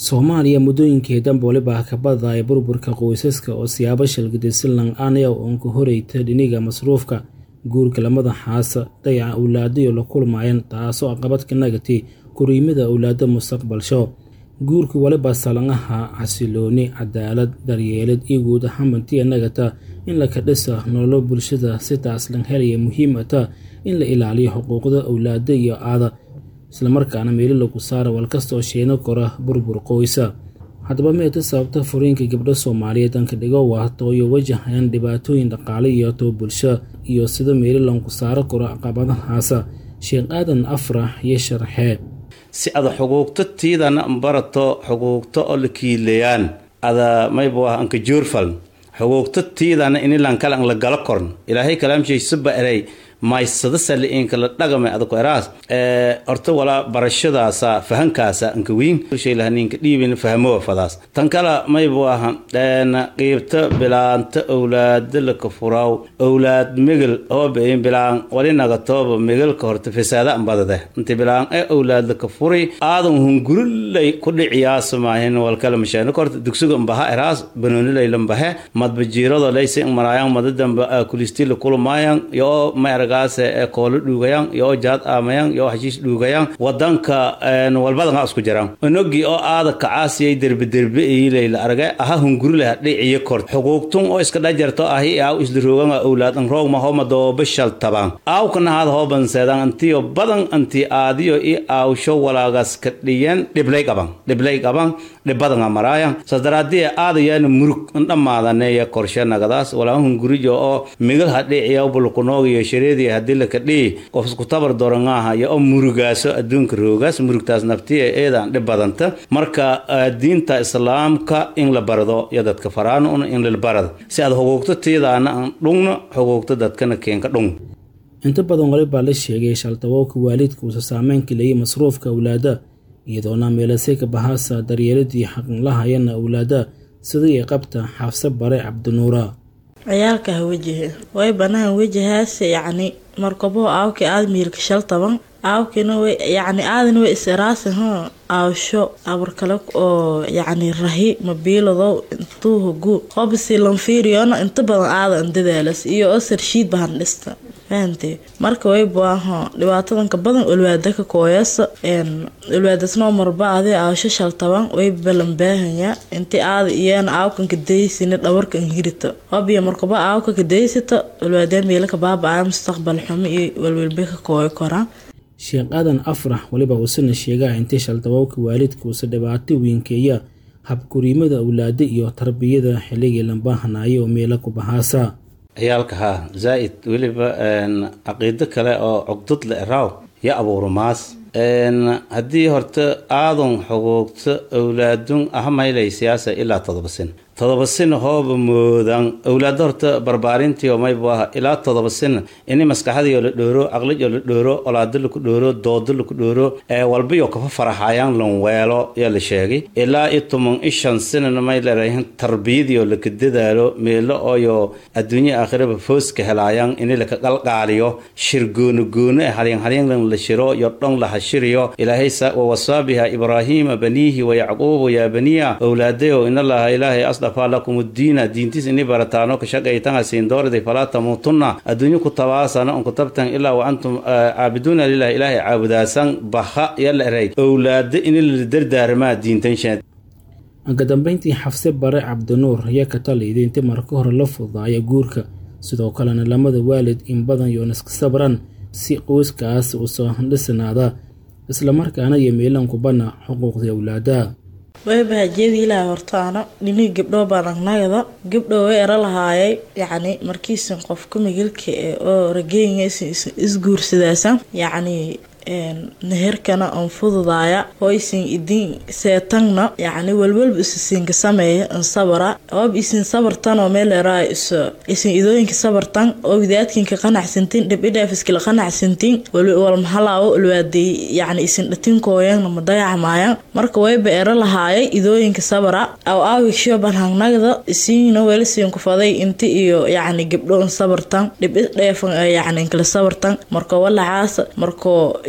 soomaaliya muddooyinkii dambe waliba ka badaya burburka qoysaska oo siyaabo shalgadisan lang-aanaya oon ka horeyta dhiniga masruufka guurka lamada xaasa dayaca awlaadayo la kulmayaan taasoo aqabad ka nagati koriimada awlaada mustaqbalsho guurka waliba salangaha xasilooni cadaalad daryeelid iyo guud ahaanbantiya nagata in laka dhisa nololo bulshada sidaas lan helaya muhiimata in la ilaaliyo xuquuqda awlaada iyo aada islamarkaana meeli lagu saara walkasta oo sheeno kora burbur qoysa haddaba meeta sababta furiinka gabdho soomaaliyeed anka dhigo waato iyo wajahayaan dhibaatooyin dhaqaale iyo too bulsho iyo sida meeli lanku saaro karo caqabadahaasa sheekh aadan afrax iyo sharxee si ada xuquuqto tiidana barato xuquuqto oo la kiilayaan ada mayba anka juurfal xuquuqto tiidana inilan kale an la gala korn ilaahay kalaamshaysaba erey maysada saliinka la dhagame adako eraas horta walaa barashadaasa fahankaasa anka wiin shaylahaninka dhiibin fahmo fadaas tan kala maybu aha qiibta bilaanta owlaada laka furaaw owlaad migil hoobain bilaan wali nagatooba migilka horta fasaada ambadade inti bilaan e owlaad laka furi aadan hungurulay ku dhiciyaasa maahin walkala mashaaniko horta dugsiga mbaha eraas banoonilay lambahe madbajiirado laysa maraayan madadamba kulisti la kulumaayan yoo ma eragaase ee koolo dhuugayan yoo jaad aamayan yoo hashiis dhuugayan wadanka walbadan isku jiraan onogi oo aada kacaasiyay derbiderbe iilayla arage aha hungurilah dhiciyo kort xuquuqtun oo iska dhajarto ahi aaw isla rooganga owlaadan roogma homa dooba shal tabaan aawkanahaad hoobanseedan antiyo badan anti aadiyo i aawsho walaagas ka dhiyan dhiblay qaban dhiblay qaban dhibadanga maraayan saas daraadii aadayaana murug ndhammaadaneeya korshe nagadaas walaa hungurijo oo migil ha dhiciya bulkunoogiyo shareedi hadii laka dhii qof isku tabar dorangaaha iyo oo murugaaso adduunka roogaas murugtaas naftiya eedan dhib badanta marka diinta islaamka in la barado iyo dadka faraanuna in la barado si aad xuquuqto tiidaana aan dhungno xuquuqto dadkana keenka dhung inta badan walibaa la sheegay shaltabowka waalidka uusa saameynka leeyay masruufka awlaada iyadoona meelaseyka bahaasa daryeelidii xaqinlahayana awlaada sidii ay qabta xaafse bare cabdinuura ciyaalka ha wejahe way banahan wejahaase yacni markabo aawki aad miilka shal taban aawkina way yacni aadana way is-iraasi ha aawsho abar kale oo yacni rahi mabiiladow intuu hogu hobisi lanfiiriyona inta badan aada andadaalas iyo oo sarshiid bahan dhista fahantee marka way baaho dhibaatadanka badan olwaadaka kooyasa olwaadasnoo marba adi aawsho shal taban way balanbaahanya inti aada iyana aawkanka daysina dhawarkan hirita hobiyo markaba aawka ka daysata olwaadee meelaka baaba-aa mustaqbal xumo iyo walwalbe ka kooyo koraan sheekh aadan afrax weliba uusana sheegaa intay shaldabowka waalidka uusa dhibaato weynkeeya habkuriimada awlaada iyo tarbiyada xilligii lambaahanayo oo meela ku bahaasa ciyaalka haa zaa-id weliba caqiido kale oo cugdud la eraaw yo abuurumaas haddii horta aadan xuquuqto awlaadun ahamaylay siyaasa ilaa todoba sin todoba sin hooba moodan awlaado horta barbaarintiio maybu aha ilaa todoba sin ini maskaxadiyo la dhooro caqliyo la dhooro olaado laku dhooro doodo laku dhooro walbayo kafa faraxayaan lan weelo yaa la sheegay ilaa i toman ishan sinana may lerahan tarbiyadiyo laka dadaalo meelo ooyo adduunya aakhiraba fooska helaayaan ini laka qalqaaliyo shir goono goono e halyan halyanlan la shiro yo dhon la hashiriyo ilaahay wawasaa biha ibraahiima baniihi wayacquubu yaa baniya awlaadayo inallaha ilaahay asdafaa lakum uddiina diintiis ini barataano ka shaqaytanga siindoorday falaa tamuutunna adduunyo ku tabaasana on kutabtan ilaa wa antum caabiduuna lilahi ilaahay caabudaasan baha yala eray owlaado ini la dardaarmaa diintan sheed anka dambeyntii xafse bare cabdinuur ayaa ka talayday inti marka hore la fududaaya guurka sidoo kalena lamada waalid in badan yoon iska sabran si qoyskaas usoo dhisanaada islamarkaana iyo meelankubana xuquuqdii awlaada wayba hajeedii ilaa hortaana dhinihi gabdhoo baanagnagada gabdho way era lahaayay yacni markiisan qofka migilka e oo rageenya isguursadaysa yacni naherkana on fududaaya hoysin idin seetangna yacni walwalba isisiinka sameeya an sabara hoob isin sabartanoo meeleraa is isin idooyinka sabartan oo widaadkinka qanacsantin dhibidhaafiskala qanacsantin walmahalaawo olwaadey yacni isin dhatinkooyanna ma dayacmaayan marka wayba ero lahaayay idooyinka sabara aw aawigsho banhangnagda isiina welisiinku faday inti iyo yacni gabdho an sabartan dhibidheefan yacni inkala sabartan marko walacaasa markoo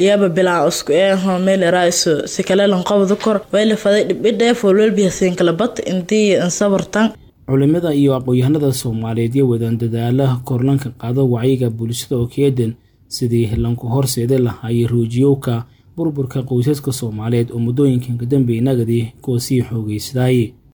iyaba bilaa isku eeho meel eraaso si kale lanqobda kor wayla faday dhibidheef walwalbihasiin kala bat intii insabartan culimada iyo aqoon-yahanada soomaaliyeed iyo wadaan dadaala korlanka qaado wacyiga bulshada oo keedan sidii lanku horseeda lahaayay ruujiyowka burburka qoysaska soomaaliyeed oo muddooyinkan kadambe inagadii kuwa sii xoogaysadaaye